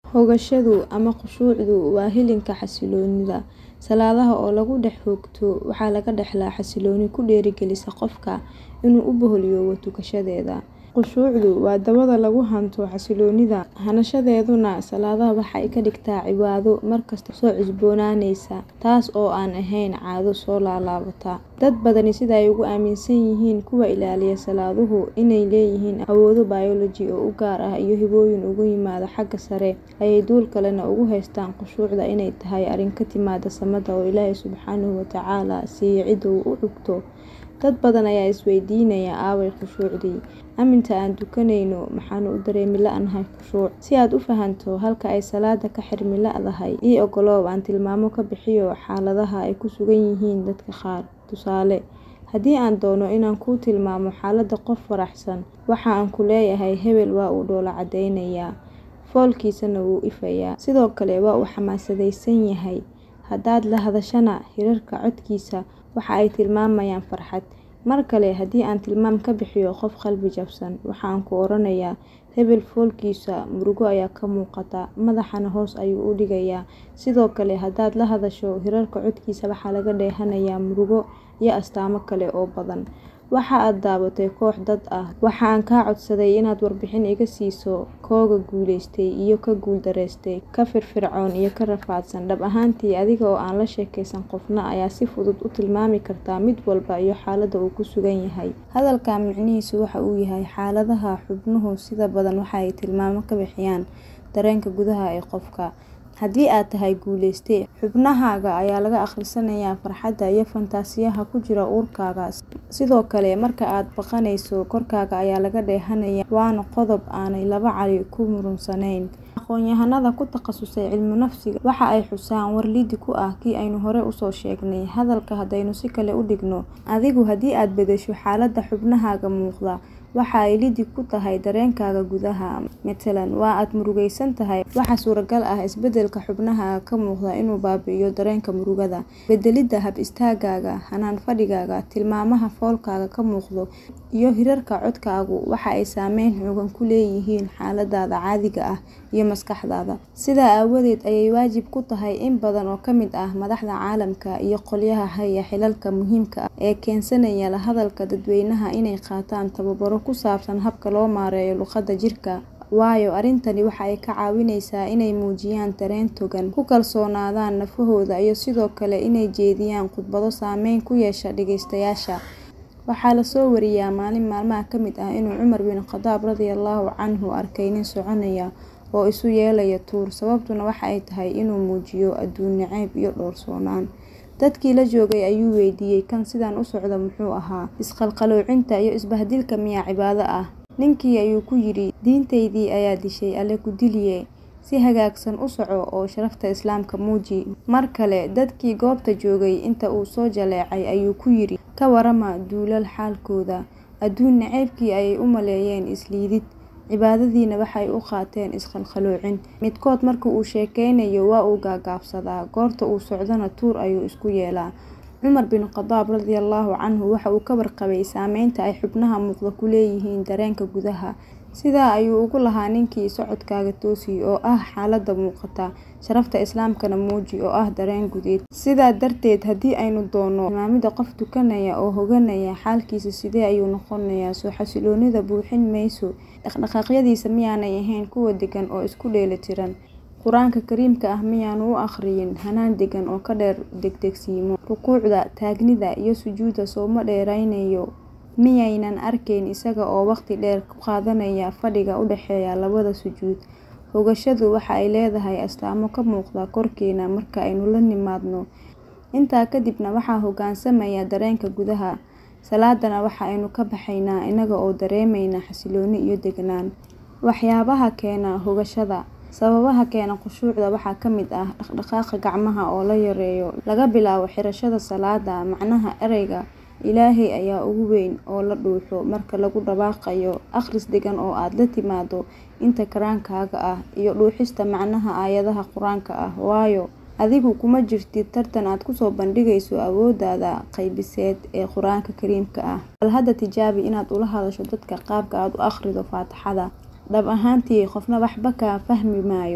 Hogashadu ama khushuucdu waa hilinka xasilloonida. Salaadaha oo lagu dhex hoogto waxaa laga dhaxlaa xasillooni ku dhiirrigelisa qofka inuu u boholiyoobo tukashadeeda. Khushuucdu waa dabada lagu hanto xasilloonida, hanashadeeduna salaadaha waxay ka dhigtaa cibaado markasta soo cusboonaanaysa, taas oo aan ahayn caado soo laalaabata. Dad badani sida ay ugu aaminsan yihiin kuwa ilaaliya salaaduhu inay leeyihiin awoodo biology oo u gaar ah iyo hibooyin uga yimaada xagga sare, ayay dul kalena ugu haystaan khushuucda inay tahay arrin ka timaadda samada oo Ilaahay Subxaanahu wa Tacaala siiyo cidda uu u cugto. Dad badan ayaa is weydiinaya aaway khushuucdii? Amminta aan tukanayno maxaanu u dareemi la'nahay khushuuc? Si aad u fahanto halka ay salaada ka xirmi la'dahay, ii oggolow aan tilmaamo ka bixiyo xaaladaha ay ku sugan yihiin dadka qaar. Tusaale, haddii aan doono inaan kuu tilmaamo xaaladda qof faraxsan, waxa aan ku leeyahay Hebel waa uu dhoolla caddeynayaa, foolkiisana wuu ifayaa, sidoo kale waa uu xamaasadaysan yahay. Haddaad la hadashana, hirarka codkiisa waxa ay tilmaamayaan farxad. Mar kale haddii aan tilmaam ka bixiyo qof qalbi jabsan, waxa aan ku oranayaa Hebel foolkiisa murugo ayaa ka muuqata, madaxana hoos ayuu u dhigayaa. Sidoo kale haddaad la hadasho, hirarka codkiisa waxaa laga dheehanayaa murugo iyo astaamo kale oo badan. Waxa aad daabatay koox dad ah, waxa aan kaa codsaday inaad warbixin iga siiso kooga guuleystay iyo ka guuldareystay, ka firfircoon iyo ka rafaadsan. Dhab ahaantii, adiga oo aan la sheekaysan qofna ayaa si fudud u tilmaami karta mid walba iyo xaaladda uu ku sugan yahay. Hadalkan micnihiisu waxa uu yahay xaaladaha xubnuhu sida badan waxa ay tilmaamo ka bixiyaan dareenka gudaha ee qofka. Haddii aad tahay guuleyste, xubnahaaga ayaa laga akhrisanayaa farxadda iyo fantasiyaha ku jira uurkaaga. Sidoo kale, marka aad baqanayso, korkaaga ayaa laga dheehanayaa, waana qodob aanay laba cali ku muransaneyn. Aqoonyahanada ku takhasusay cilmi nafsiga waxa ay xusaan war liddi ku ah kii aynu hore u soo sheegnay. Hadalka haddaynu si kale u dhigno, adigu haddii aad beddesho xaaladda xubnahaaga muuqda, waxa ay liddi ku tahay dareenkaaga gudaha. Matalan, waa aad murugaysan tahay, waxaa suuragal ah isbeddelka xubnahaaga ka muuqda inuu baabi'iyo dareenka murugada. Beddelidda hab istaagaaga, hannaan fadhigaaga, tilmaamaha foolkaaga ka muuqdo, iyo hirarka codkaagu waxa ay saameyn xooggan ku leeyihiin xaaladdaada caadiga ah iyo maskaxdaada. Sidaa aawadeed ayay waajib ku tahay in badan oo ka mid ah madaxda caalamka iyo qolyaha haya xilalka muhiimka ah ee keensanaya la hadalka dadweynaha inay qaataan tababaro ku saabsan habka loo maareeyo luqadda jirka. Waayo arrintani waxa ay ka caawinaysaa inay muujiyaan dareen togan, ku kalsoonaadaan nafahooda iyo sidoo kale inay jeediyaan khudbado saameyn ku yeesha dhageystayaasha. Waxaa la soo wariyaa maalin maalmaha ka mid ah inuu Cumar bin Khadaab radiyallahu canhu arkay nin soconaya oo isu yeelaya tuur, sababtuna waxa ay tahay inuu muujiyo adduun nacayb iyo dhowrsoonaan. Dadkii la joogay ayuu weydiiyay kan sidan u socda muxuu ahaa, isqalqaloocinta iyo isbahdilka miyaa cibaado ah? Ninkii ayuu ku yidhi, diintaydii ayaa dishay Alle ku diliye, si hagaagsan u soco oo sharafta Islaamka muuji. Mar kale, dadkii goobta joogay inta uu soo jaleecay ayuu ku yidhi, ka warrama duulal xaalkooda. Adduun nacaybkii ayay u maleeyeen is liidid, cibaadadiina waxay u qaateen isqalqaloocin. Midkood marka uu sheekeynayo waa uu gaagaabsadaa, goorta uu socdana tuur ayuu isku yeelaa. Cumar bin Khadaab radiyallahu canhu waxa uu ka warqabay saameynta ay xubnaha muuqda ku leeyihiin dareenka gudaha. Sidaa ayuu ugu lahaa ninkii socodkaaga toosi oo ah xaaladda muuqata, sharafta Islaamkana muuji oo ah dareen gudeed. Sidaa darteed, haddii aynu doono tilmaamida qof tukanaya oo hoganaya, xaalkiisa sidee ayuu noqonayaa? Soo xasilloonida buuxin mayso? Dhaqdhaqaaqyadiisa miyaanay ahayn kuwo deggan oo isku dheelitiran? Qur'aanka Kariimka ah miyaanu u akhriyin hannaan deggan oo ka dheer degdegsiimo? Rukuucda, taagnida iyo sujuudda sooma dheeraynayo? Miyaynan arkayn isaga oo waqti dheer ku qaadanaya fadhiga u dhexeeya labada sujuud? Hogashadu waxa ay leedahay astaamo ka muuqda korkeena marka aynu la nimaadno. Intaa kadibna waxaa hoggaansamaya dareenka gudaha. Salaadana waxa aynu ka baxaynaa inaga oo dareemayna xasillooni iyo deganaan. Waxyaabaha keena hogashada. Sababaha keena khushuucda waxaa ka mid ah dhaqdhaqaaqa gacmaha oo la yareeyo, laga bilaabo xirashada salaadda. Macnaha ereyga Ilaahay ayaa ugu weyn oo la dhuuxo marka lagu dhawaaqayo. Akhris deggan oo aad la timaaddo inta karaankaaga ah, iyo dhuuxista macnaha aayadaha Qur'aanka ah. Waayo, adigu kuma jirtid tartan aad ku soo bandhigayso awooddaada qaybiseed ee Qur'aanka Kariimka ah. Bal hadda tijaabi inaad ula hadasho dadka qaabka aad u akhrido Faatixada. Dhab ahaantii, qofna waxba kaa fahmi maayo.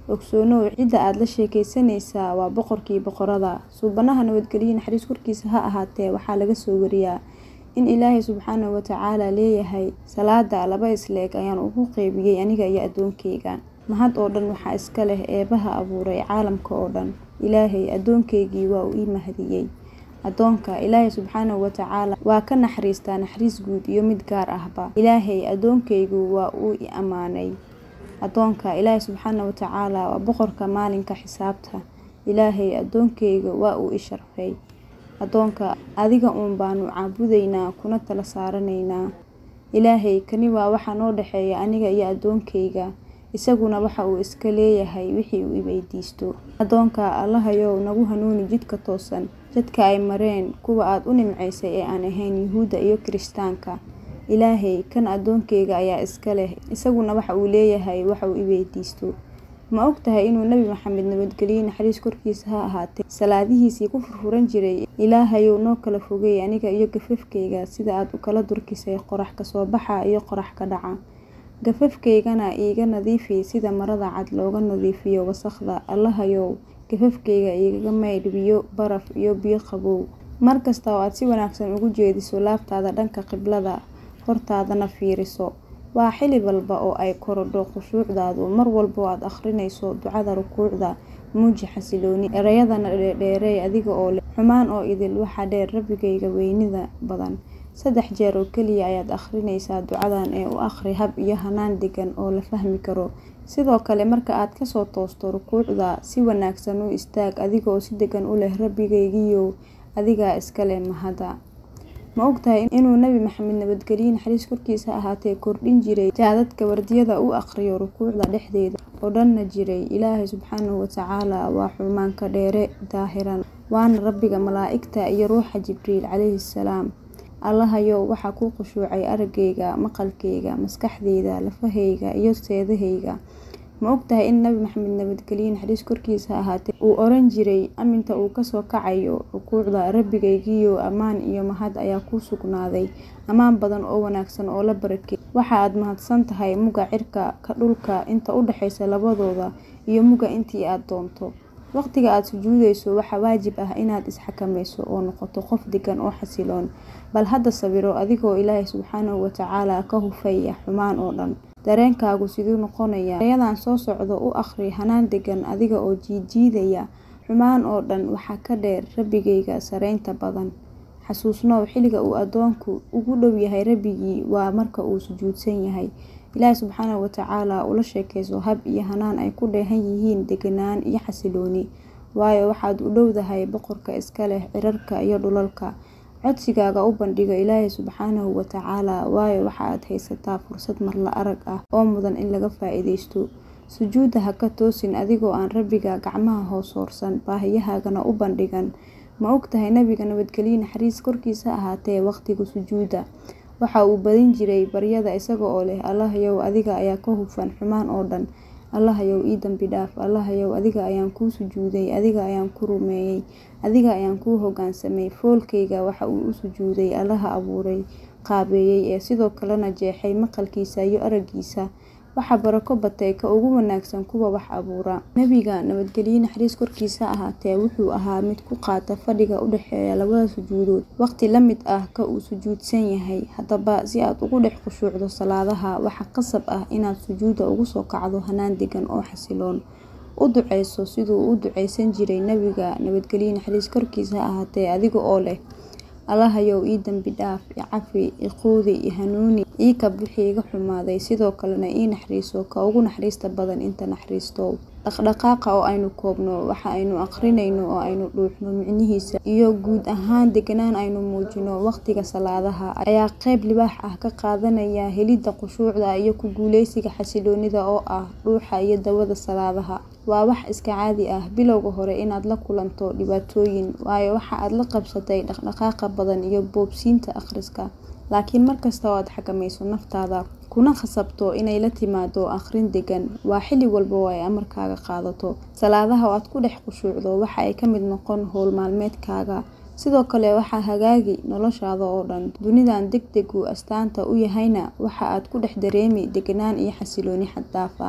ogsoonow cidda aad la sheekeysanaysaa waa boqorkii boqorada suubanaha nabadgelyo naxariis korkiisa ha ahaatee waxaa laga soo wariyaa in ilaahay subxaanahu watacaala leeyahay salaada laba isleeg ayaan ugu qeybiyey aniga iyo addoonkeyga mahad oo dhan waxaa iska leh eebaha abuuray caalamka oo dhan ilaahay addoonkeygii waa uu ii mahadiyey addoonka ilaahay subxaanahu watacaala waa ka naxariistaa naxariis guud iyo mid gaar ahba ilaahay addoonkeygu waa uu i ammaanay addoonka ilaahay subxaana watacaala waa boqorka maalinka xisaabta ilaahay addoonkeyga waa uu i sharfay addoonka adiga uun baanu caabudaynaa kuna tala saaranaynaa ilaahay kani waa waxa noo dhexeeya aniga iyo addoonkeyga isaguna waxa uu iska leeyahay wixii uu i weydiisto addoonka allahayow nagu hanuuni jidka toosan jadka ay mareen kuwa aad u nimcaysay ee aan ahayn yuhuudda iyo kirishtaanka ilaahay kan addoonkeyga ayaa iska leh isaguna waxa uu leeyahay waxa uu i weydiisto ma og tahay inuu nebi maxamed nabadgelyo naxariis korkiisa ha ahaatee salaadihiisii ku furfuran jiray ilaahayow noo kala fogey aniga iyo gafafkeyga sida aad u kala durkisay qorax kasoo baxa iyo qorax ka dhaca gafafkeygana iiga nadiifi sida marada cad looga nadiifiyo wasakhda allahayow gafafkeyga igaga maydh biyo baraf iyo biyo qabow mar kasta oo aad si wanaagsan ugu jeediso laabtaada dhanka qiblada hortaadana fiiriso waa xili walba oo ay korodho khushuucdaadu mar walba oo aad akhrinayso ducada rukuucda muuji xasilooni erayadana dheerdheerey adiga oo leh xumaan oo idil waxaa dheer rabbigayga weynida badan saddex jeer oo keliya ayaad akhrinaysaa ducadan ee u akhri hab iyo hanaan degan oo la fahmi karo sidoo kale marka aad kasoo toosto rukuucda si wanaagsan u istaag adigaoo si degan u leh rabbigaygiyow adigaa iska leh mahada ma ogtahay inuu nebi maxamed nabadgelyo naxariis korkiisa ahaatee kordhin jiray jaadadka wardiyada u aqriyo rukuucda dhexdeeda oo dhanna jiray ilaahay subxaanahu watacaala waa xumaanka dheere daahiran waana rabbiga malaa'igta iyo ruuxa jibriil calayhi salaam allahayow waxaa kuu khushuucay araggayga maqalkayga maskaxdeyda lafahayga iyo seedahayga ma ogtahay in nabi maxamed nabadgelyo naxariis korkiisa ahaatee uu oran jiray aminta uu kasoo kacayo rukuucda rabbigaygiyo ammaan iyo mahad ayaa kuu sugnaaday ammaan badan oo wanaagsan oo la barakey waxa aad mahadsan tahay muga cirka ka dhulka inta u dhexaysa labadooda iyo muga intii aad doonto waqtiga aad sujuudayso waxaa waajib ah inaad isxakameyso oo noqoto qof degan oo xasiloon bal hadda sawiro adigoo ilaahay subxaanahu watacaala ka hufaya xumaan oo dhan dareenkaagu siduu noqonaya erayadan soo socdo u akhri hanaan degan adiga oo jiidjiidaya xumaan oo dhan waxaa ka dheer rabbigayga sareynta badan xasuusnow xilliga uu addoonku ugu dhow yahay rabbigii waa marka uu sujuudsan yahay ilaahi subxaanahu watacaala ula sheekayso hab iyo hanaan ay ku dheehan yihiin deganaan iyo xasilooni waayo waxaad u dhowdahay boqorka iska leh cirarka iyo dhulalka codsigaaga u bandhigo ilaahay subxaanahu watacaala waayo waxa aad haysataa fursad marla arag ah oo mudan in laga faa-iideysto sujuudda ha ka toosin adigoo aan rabbiga gacmaha hoos hoorsan baahiyahaagana u bandhigan ma ogtahay nabiga nabadgelyo naxariis korkiisa ahaatee waqtiga sujuudda waxa uu badin jiray baryada isaga oo leh allahayow adiga ayaa ka hufan xumaan oo dhan allahayow ii dambi dhaaf allahayow adiga ayaan kuu sujuuday adiga ayaan ku rumeeyey adiga ayaan kuu hogaansamay foolkayga waxa uu u sujuuday allaha abuuray qaabeeyey ee sidoo kalena jeexay maqalkiisa iyo araggiisa waxaa barako batay ka ugu wanaagsan kuwa wax abuura nebiga nabadgelyo naxariis korkiisa ahaatee wuxuu ahaa mid ku qaata fadhiga u dhexeeya labada sujuudood waqti la mid ah ka uu sujuudsan yahay haddaba si aad ugu dhex khushuucdo salaadaha waxaa qasab ah inaad sujuudda ugu soo kacdo hanaan degan oo xasiloon u duceyso siduu u duceysan jiray nebiga nabadgelyo naxariis korkiisa ahaatee adiga oo leh allahayow ii dambi dhaaf i cafi i quudi i hanuuni ii kab wixii iga xumaaday sidoo kalena ii naxariiso ka ugu naxariista badan inta naxariistow dhaqdhaqaaqa oo aynu koobno waxa aynu aqrinayno oo aynu dhuuxno micnihiisa iyo guud ahaan deganaan aynu muujino waqtiga salaadaha ayaa qeyb libaax ah ka qaadanaya helidda khushuucda iyo ku guuleysiga xasiloonida oo ah dhuuxa iyo dawada salaadaha waa wax iska caadi ah bilowga hore inaad la kulanto dhibaatooyin waayo waxa aad la qabsatay dhaqdhaqaaqa badan iyo boobsiinta akhriska laakiin markasta oo aad xakamayso naftaada kuna khasabto inay la timaado akhrin degan waa xilli walba oo ay amarkaaga qaadato salaadaha oo aad ku dhex khushuucdo waxa ay ka mid noqon howl maalmeedkaaga sidoo kale waxaa hagaagi noloshaada oo dhan dunidan deg degu astaanta u yahayna waxa aad ku dhex dareemi deganaan iyo xasilooni xad daaf ah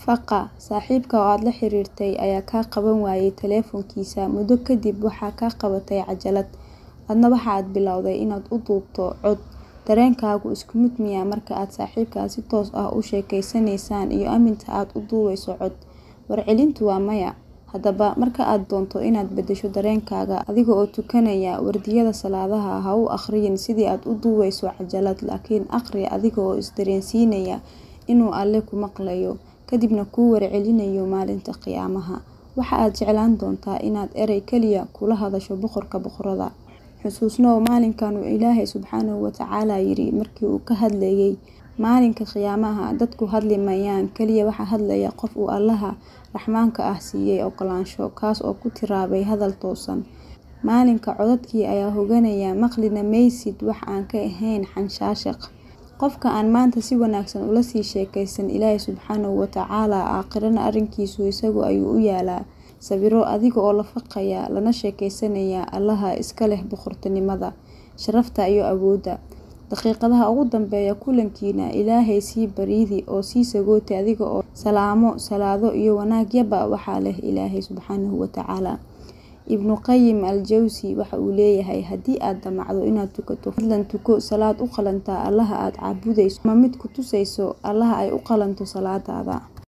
Faqa, saaxiibkaa oo aad la xiriirtay ayaa kaa qaban waayay taleefankiisa muddo kadib waxaa kaa qabatay cajalad, adna waxaad bilowday inaad u duubto cod. Dareenkaagu isku mid miyaa marka aad saaxiibkaa si toos ah u sheekaysanaysaan iyo aminta aad u duubayso cod? Warcelintu waa maya. Haddaba, marka aad doonto inaad beddesho dareenkaaga adiga oo tukanaya wardiyada salaadaha, ha u akhriyin sidii aad u duubayso cajalad, laakiin akhri adiga oo is dareensiinaya inuu Alle ku maqlayo, kadibna kuu warcelinayo maalinta qiyaamaha. Waxa aad jeclaan doontaa inaad eray kaliya kula hadasho Boqorka Boqorada. Xusuusnow maalinkan uu Ilaahay Subxaanahu wa Tacaala yiri markii uu ka hadlayay maalinka qiyaamaha dadku hadli maayaan, kaliya waxaa hadlaya qof uu Allaha Raxmaanka ah siiyay oggolaansho, kaas oo ku tiraabay hadal toosan. Maalinka codadkii ayaa hooganaya, maqlina maysid wax aan ka ahayn xanshaashaq. Qofka aan maanta si wanaagsan ula sii sheekaysan Ilaahay Subxaanahu wa Tacaala, aakhirana arrinkiisu isaga ayuu u yaalaa. Sawiro adiga oo la faqaya, lana sheekaysanaya Allaha iska leh boqortinimada, sharafta iyo awoodda. Daqiiqadaha ugu dambeeya kulankiina, Ilaahay sii baridii oo sii sagooti adiga oo salaamo, salaado iyo wanaagyaba waxaa leh Ilaahay Subxaanahu wa Tacaala. Ibnu Qayyim al-Jawzi waxa uu leeyahay haddii aad damacdo inaad tukato, fadlan tuko salaad u qalanta Allaha aad caabudayso ama mid ku tusaysa Allaha ay u qalanto salaadaada.